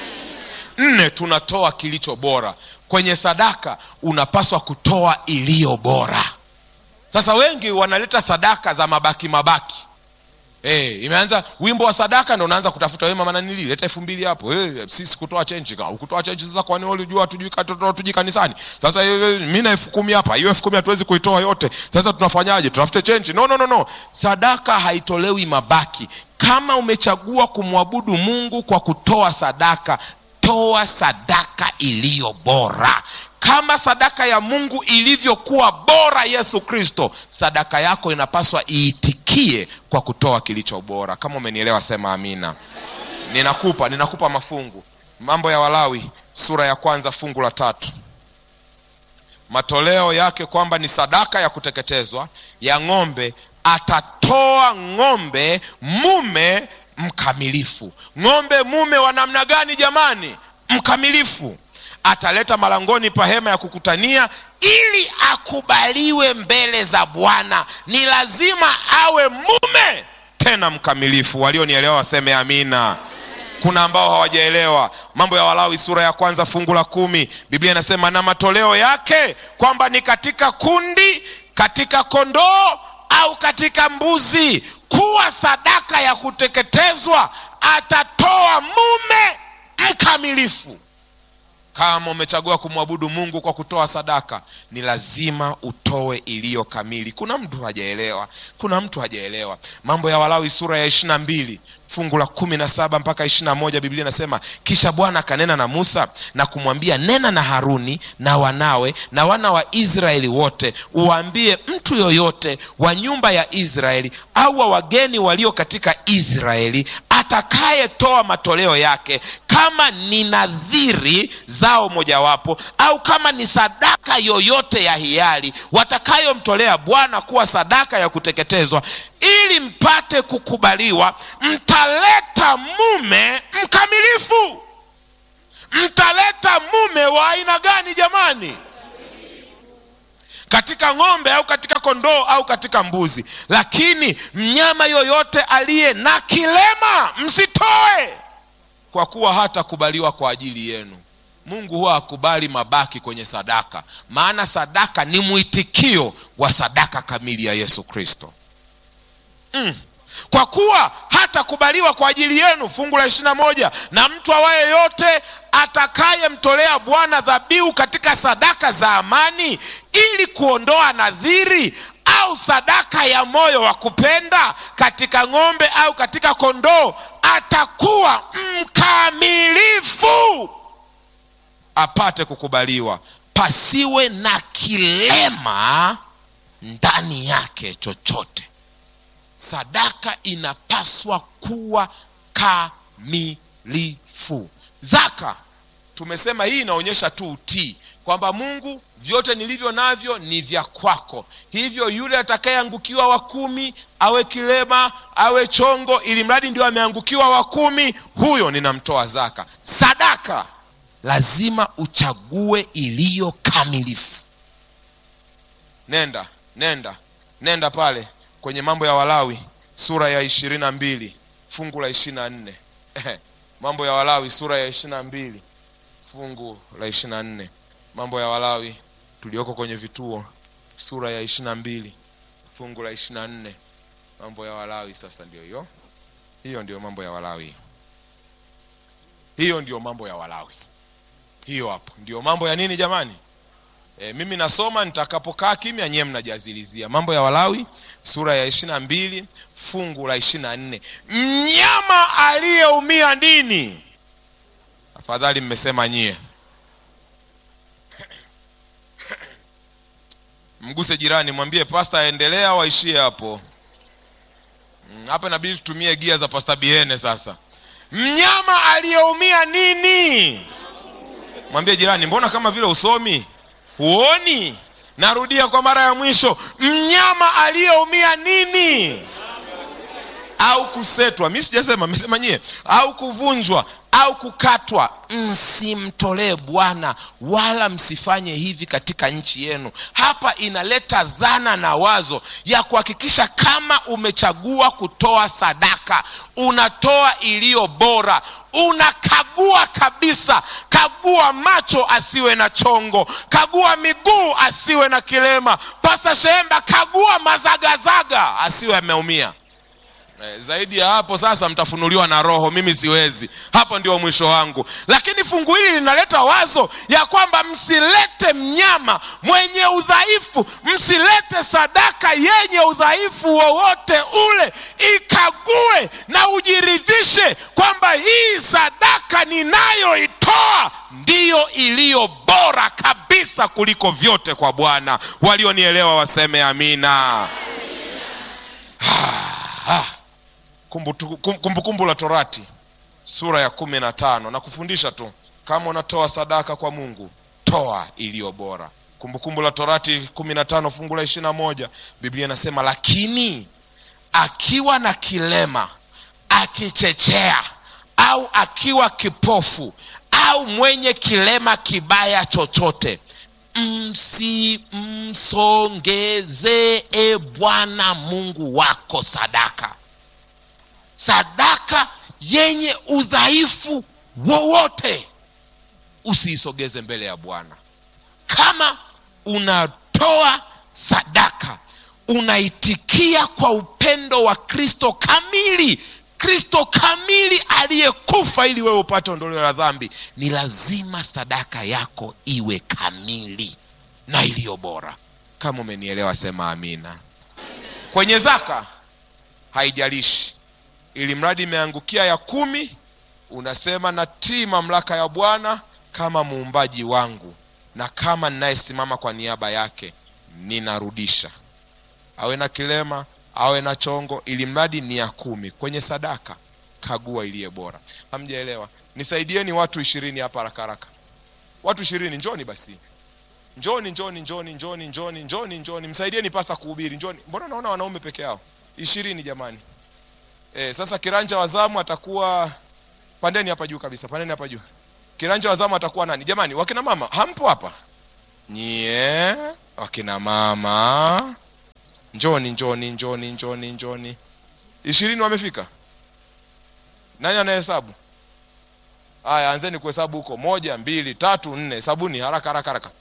nne tunatoa kilicho bora kwenye sadaka unapaswa kutoa iliyo bora sasa wengi wanaleta sadaka za mabaki mabaki Hey, imeanza wimbo wa sadaka ndo unaanza kutafuta wema mananili leta elfu mbili hapo hey, sisi kutoa chenji ukutoa chenji sasa kwani ulijua tujui tuji kanisani sasa mi na elfu kumi hapa hiyo elfu kumi hatuwezi kuitoa yote sasa tunafanyaje tutafute chenji no, no, no, no sadaka haitolewi mabaki kama umechagua kumwabudu mungu kwa kutoa sadaka toa sadaka iliyo bora kama sadaka ya mungu ilivyokuwa bora yesu kristo sadaka yako inapaswa iitikie kwa kutoa kilicho bora kama umenielewa sema amina ninakupa ninakupa mafungu mambo ya walawi sura ya kwanza fungu la tatu matoleo yake kwamba ni sadaka ya kuteketezwa ya ng'ombe atatoa ng'ombe mume mkamilifu ng'ombe mume wa namna gani jamani mkamilifu ataleta malangoni pa hema ya kukutania ili akubaliwe mbele za bwana ni lazima awe mume tena mkamilifu walionielewa waseme amina kuna ambao hawajaelewa mambo ya walawi sura ya kwanza fungu la kumi biblia inasema na matoleo yake kwamba ni katika kundi katika kondoo au katika mbuzi kuwa sadaka ya kuteketezwa atatoa mume mkamilifu kama umechagua kumwabudu mungu kwa kutoa sadaka ni lazima utoe iliyo kamili kuna mtu hajaelewa kuna mtu hajaelewa mambo ya walawi sura ya ishirina mbili fungu la kumi na saba mpaka ishirina moja biblia inasema kisha bwana akanena na musa na kumwambia nena na haruni na wanawe na wana wa israeli wote uwaambie mtu yoyote wa nyumba ya israeli au wa wageni walio katika israeli atakayetoa matoleo yake kama ni nadhiri zao mojawapo au kama ni sadaka yoyote ya hiari watakayomtolea bwana kuwa sadaka ya kuteketezwa ili mpate kukubaliwa mtaleta mume mkamilifu mtaleta mume wa aina gani jamani katika ng'ombe au katika kondoo au katika mbuzi lakini mnyama yoyote aliye na kilema msitoe kwa kuwa hatakubaliwa kwa ajili yenu mungu huwa hakubali mabaki kwenye sadaka maana sadaka ni mwitikio wa sadaka kamili ya yesu kristo mm. kwa kuwa hatakubaliwa kwa ajili yenu fungu la ishirina moja na mtu awaye yote atakayemtolea bwana dhabihu katika sadaka za amani ili kuondoa nadhiri au sadaka ya moyo wa kupenda katika ng'ombe au katika kondoo atakuwa mkamilifu apate kukubaliwa pasiwe na kilema ndani yake chochote sadaka inapaswa kuwa kamilifu zaka tumesema hii inaonyesha tu utii kwamba mungu vyote nilivyo navyo ni vya kwako hivyo yule atakayeangukiwa wa kumi awe kilema awe chongo ili mradi ndio ameangukiwa wa kumi huyo ninamtoa zaka sadaka lazima uchague iliyo kamilifu nenda nenda nenda pale kwenye mambo ya walawi sura ya ishirini na mbili fungu la ishiri na nne mambo ya walawi sura ya ishiri na mbili fungu la ishiri na nne mambo ya walawi tulioko kwenye vituo sura ya ishiri na mbili fungu la ishiri na nne mambo ya walawi sasa ndio hiyo hiyo ndio mambo ya walawi hiyo ndio mambo ya walawi hiyo hapo ndio mambo ya nini jamani e, mimi nasoma nitakapokaa kimya nyewe mnajazilizia mambo ya walawi sura ya ishiri na mbili fungu la ishiri na nne mnyama aliyeumia nini afadhali mmesema nyie mguse jirani mwambie pasta aendelea waishie hapo hapa inabidi tutumie gia za pasta biene sasa mnyama aliyeumia nini mwambie jirani mbona kama vile usomi huoni narudia kwa mara ya mwisho mnyama aliyeumia nini au kusetwa mi sijasema mesema nyie au kuvunjwa au kukatwa msimtolee bwana wala msifanye hivi katika nchi yenu hapa inaleta dhana na wazo ya kuhakikisha kama umechagua kutoa sadaka unatoa iliyo bora unakagua kabisa kagua macho asiwe na chongo kagua miguu asiwe na kilema pasa shemba kagua mazagazaga asiwe ameumia zaidi ya hapo sasa mtafunuliwa na roho mimi siwezi hapo ndio mwisho wangu lakini fungu hili linaleta wazo ya kwamba msilete mnyama mwenye udhaifu msilete sadaka yenye udhaifu wowote ule ikague na ujiridhishe kwamba hii sadaka ninayoitoa ndiyo iliyo bora kabisa kuliko vyote kwa bwana walionielewa waseme amina kumbukumbu kumbu, kumbu la torati sura ya kumi na tano na kufundisha tu kama unatoa sadaka kwa mungu toa iliyo bora kumbukumbu la torati kumi na tano fungu la ishiri na moja biblia inasema lakini akiwa na kilema akichechea au akiwa kipofu au mwenye kilema kibaya chochote msimsongezee bwana mungu wako sadaka sadaka yenye udhaifu wowote usiisogeze mbele ya bwana kama unatoa sadaka unaitikia kwa upendo wa kristo kamili kristo kamili aliyekufa ili wewe upate ondoleo la dhambi ni lazima sadaka yako iwe kamili na iliyo bora kama umenielewa sema amina kwenye zaka haijalishi ili mradi imeangukia ya kumi unasema natii mamlaka ya bwana kama muumbaji wangu na kama ninayesimama kwa niaba yake ninarudisha awe na kilema awe na chongo ili mradi ni ya kumi kwenye sadaka kagua iliye bora hamjaelewa nisaidieni watu ishirini hapa haraka haraka watu ishirini njoni basi njoni njoni njoni njoni njoni njoni njoni msaidieni pasa kuhubiri njoni mbona naona wanaume peke yao ishirini jamani e, sasa kiranja wa zamu atakuwa pandeni hapa juu kabisa pandeni hapa juu kiranja wa zamu atakuwa nani jamani wakina mama hampo hapa nyie wakina mama njoni njoni njoni njoni njoni ishirini wamefika nani anahesabu haya anzeni kuhesabu huko moja mbili tatu nne hesabuni haraka haraka haraka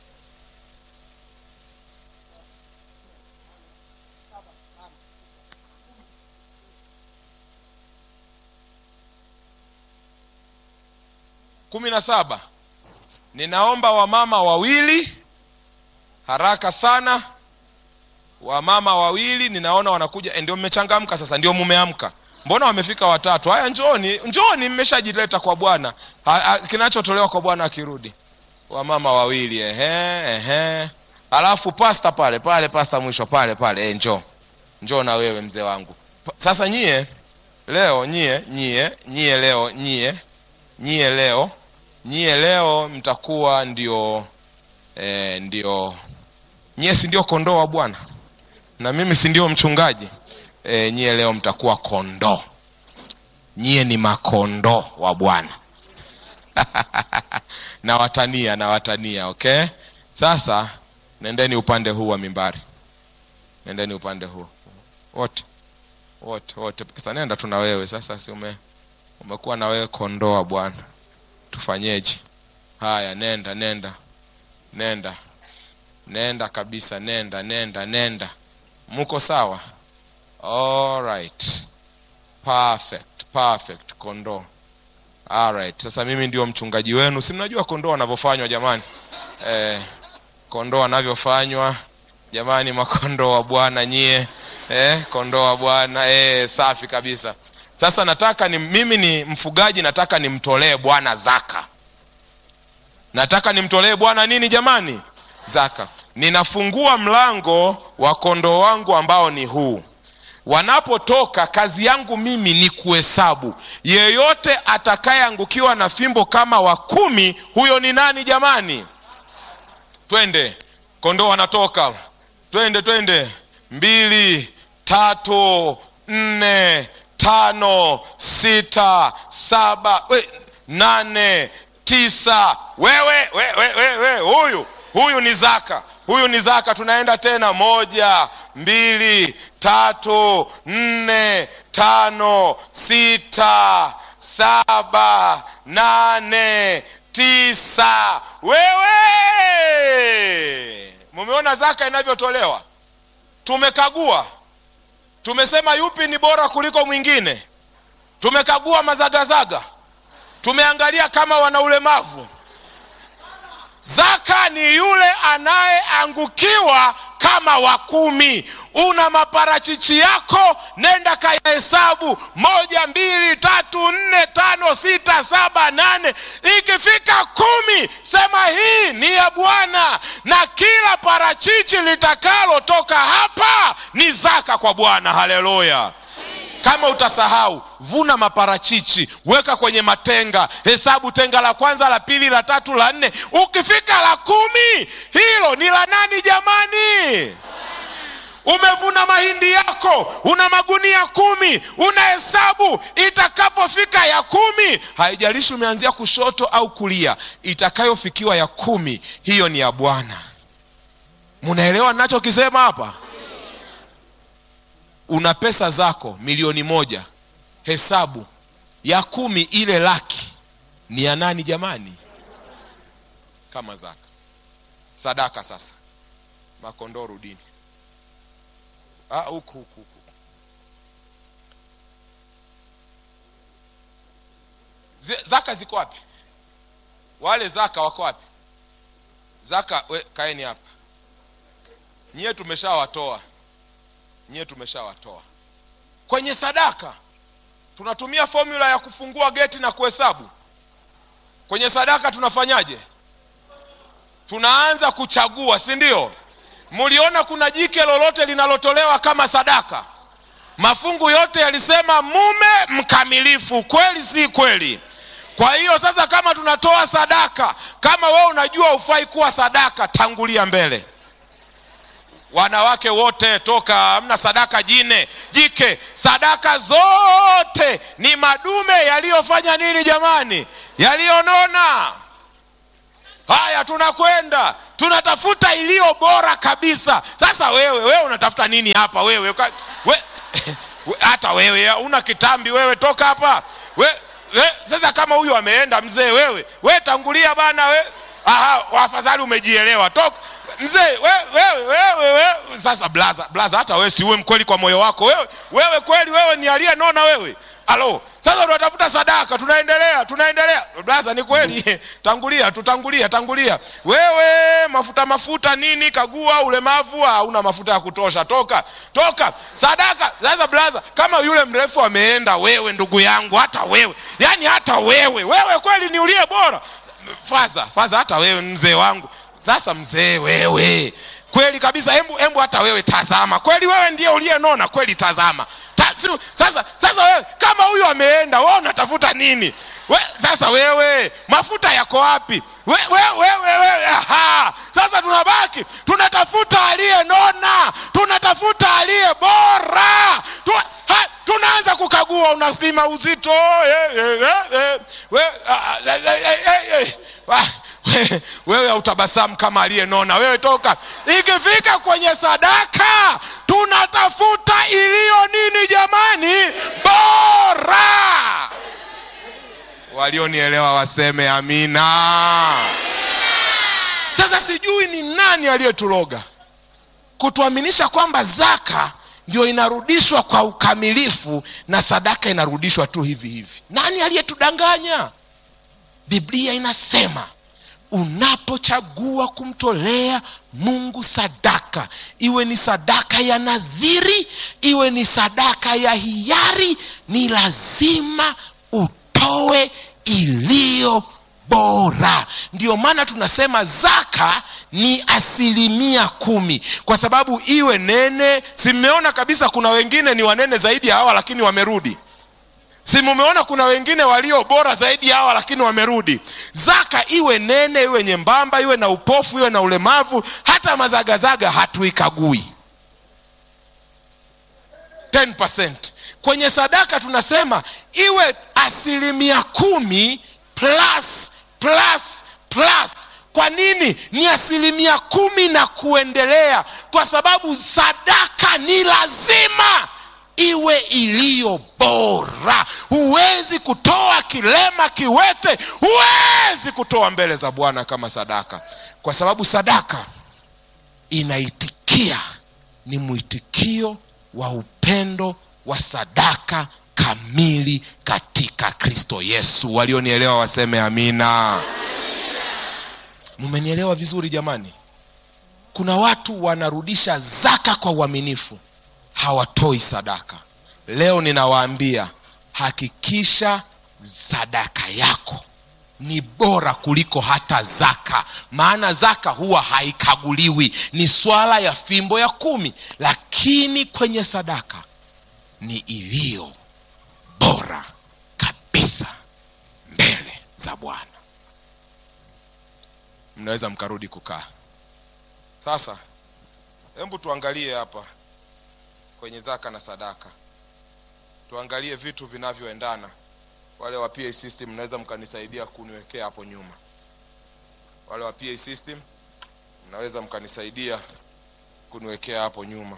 kumi na saba ninaomba wamama wawili haraka sana wamama wawili ninaona wanakuja ndio mmechangamka sasa ndio mumeamka mbona wamefika watatu haya njoni njoni mmeshajileta kwa bwana kinachotolewa kwa bwana akirudi wamama wawili ehe ehe alafu pasta pale pale pasta mwisho pale pale e, njoo njoo na wewe mzee wangu sasa nyie leo nyie nyie nyie leo nyie nyie leo nyie leo mtakuwa ndio eh, ndio nyie si ndio kondoo wa bwana na mimi si ndio mchungaji eh, nyie leo mtakuwa kondoo nyie ni makondoo wa bwana nawatania nawatania okay sasa nendeni upande huu wa mimbari nendeni upande huu wote wote wote sasa nenda tu na wewe sasa si ume, umekuwa na wewe kondoo wa bwana tufanyeje haya nenda nenda nenda nenda kabisa nenda nenda nenda muko sawa alright perfect perfect kondoo alright sasa mimi ndio mchungaji wenu si mnajua kondoo wanavyofanywa jamani eh, kondoo wanavyofanywa jamani makondoo wa bwana nyie eh, kondoo wa bwana eh, safi kabisa sasa nataka ni mimi ni mfugaji nataka nimtolee bwana zaka nataka nimtolee bwana nini jamani zaka ninafungua mlango wa kondoo wangu ambao ni huu wanapotoka kazi yangu mimi ni kuhesabu yeyote atakayeangukiwa na fimbo kama wa kumi huyo ni nani jamani twende kondoo wanatoka twende twende mbili tatu nne tano sita saba we, nane tisa wewe we, we, we, we, huyu huyu ni zaka huyu ni zaka tunaenda tena moja mbili tatu nne tano sita saba nane tisa wewe mumeona zaka inavyotolewa tumekagua tumesema yupi ni bora kuliko mwingine tumekagua mazagazaga tumeangalia kama wana ulemavu zaka ni yule anayeangukiwa kama wa kumi una maparachichi yako nenda kayahesabu moja mbili tatu nne tano sita saba nane ikifika kumi sema hii ni ya bwana na kila parachichi litakalotoka hapa ni zaka kwa bwana haleluya kama utasahau vuna maparachichi weka kwenye matenga hesabu tenga la kwanza la pili la tatu la nne ukifika la kumi hilo ni la nani jamani umevuna mahindi yako una magunia kumi unahesabu itakapofika ya kumi haijalishi umeanzia kushoto au kulia itakayofikiwa ya kumi hiyo ni ya bwana munaelewa nachokisema hapa una pesa zako milioni moja hesabu ya kumi ile laki ni ya nani jamani kama zaka sadaka sasa makondoo rudini Ah, huku huku huku Zi- zaka ziko wapi wale zaka wako wapi zaka we, kaeni hapa nyie tumeshawatoa nyie tumeshawatoa kwenye sadaka tunatumia formula ya kufungua geti na kuhesabu kwenye sadaka tunafanyaje tunaanza kuchagua si ndio mliona kuna jike lolote linalotolewa kama sadaka mafungu yote yalisema mume mkamilifu kweli si kweli kwa hiyo sasa kama tunatoa sadaka kama wewe unajua ufai kuwa sadaka tangulia mbele wanawake wote toka hamna sadaka jine jike sadaka zote ni madume yaliyofanya nini jamani yaliyonona haya tunakwenda tunatafuta iliyo bora kabisa sasa wewe wewe unatafuta nini hapa wewe Ka- we, we, hata wewe una kitambi wewe toka hapa we, we, sasa kama huyu ameenda mzee wewe we tangulia bana we aha afadhali umejielewa toka mzee wewe wewe wewe we. sasa blaza blaza hata wewe si uwe mkweli kwa moyo wako wewe wewe kweli wewe ni aliyenona wewe alo sasa tunatafuta sadaka tunaendelea tunaendelea blaza ni kweli tangulia tutangulia tangulia wewe mafuta mafuta nini kagua ulemavu hauna mafuta ya kutosha toka toka sadaka sasa blaza kama yule mrefu ameenda wewe ndugu yangu hata wewe yani hata wewe wewe kweli ni uliye bora faza faza hata wewe mzee wangu sasa mzee wewe kweli kabisa hebu hebu hata wewe tazama kweli wewe ndiye uliyenona kweli tazama Ta, si, sasa sasa wewe kama huyu ameenda wewe unatafuta nini we, sasa wewe mafuta yako wapi we, we, we, we, we, aha. sasa tunabaki tunatafuta aliyenona tunatafuta aliye bora tu, ha, tunaanza kukagua unapima uzito eh, eh, eh, eh, we, ah, eh, eh, eh, eh, ah, we- wewe hautabasamu kama aliyenona wewe toka ikifika kwenye sadaka tunatafuta iliyo nini jamani bora walionielewa waseme amina sasa sijui ni nani aliyetuloga kutuaminisha kwamba zaka ndio inarudishwa kwa ukamilifu na sadaka inarudishwa tu hivi hivi nani aliyetudanganya biblia inasema unapochagua kumtolea mungu sadaka iwe ni sadaka ya nadhiri iwe ni sadaka ya hiari ni lazima utoe iliyo bora ndio maana tunasema zaka ni asilimia kumi kwa sababu iwe nene si mmeona kabisa kuna wengine ni wanene zaidi ya hawa lakini wamerudi si mumeona kuna wengine walio bora zaidi ya hawa lakini wamerudi zaka iwe nene iwe nyembamba iwe na upofu iwe na ulemavu hata mazagazaga hatuikagui 10%. kwenye sadaka tunasema iwe asilimia kumi plus plus plus kwa nini ni asilimia kumi na kuendelea kwa sababu sadaka ni lazima iwe iliyo bora huwezi kutoa kilema kiwete huwezi kutoa mbele za bwana kama sadaka kwa sababu sadaka inaitikia ni mwitikio wa upendo wa sadaka kamili katika kristo yesu walionielewa waseme amina mumenielewa vizuri jamani kuna watu wanarudisha zaka kwa uaminifu hawatoi sadaka leo ninawaambia hakikisha sadaka yako ni bora kuliko hata zaka maana zaka huwa haikaguliwi ni swala ya fimbo ya kumi lakini kwenye sadaka ni iliyo bora kabisa mbele za bwana mnaweza mkarudi kukaa sasa hebu tuangalie hapa kwenye zaka na sadaka tuangalie vitu vinavyoendana wale wa pa system mnaweza mkanisaidia kuniwekea hapo nyuma wale wa pa system mnaweza mkanisaidia kuniwekea hapo nyuma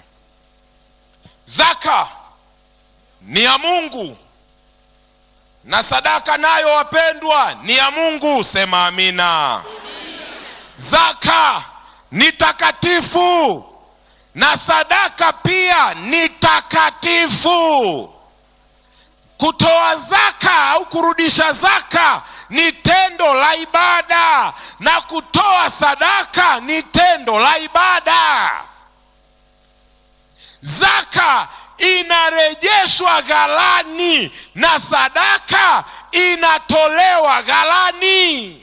zaka ni ya mungu na sadaka nayo wapendwa ni ya mungu sema amina zaka ni takatifu na sadaka pia ni takatifu kutoa zaka au kurudisha zaka ni tendo la ibada na kutoa sadaka ni tendo la ibada zaka inarejeshwa ghalani na sadaka inatolewa ghalani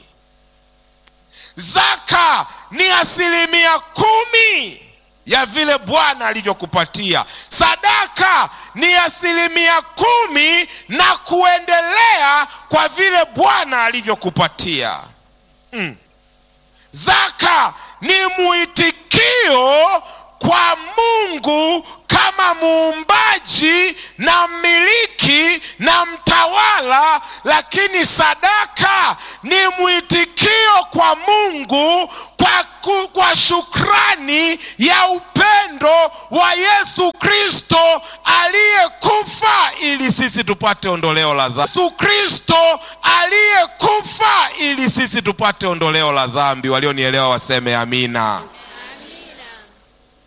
zaka ni asilimia kumi ya vile bwana alivyokupatia sadaka ni asilimia kumi na kuendelea kwa vile bwana alivyokupatia mm. zaka ni mwitikio kwa mungu kama muumbaji na mmiliki na mtawala lakini sadaka ni mwitikio kwa mungu kwa, ku, kwa shukrani ya upendo wa yesu kristo aliyekufa ili sisi tupate ondoleo la dhambi yesu kristo aliyekufa ili sisi tupate ondoleo la dhambi walionielewa waseme amina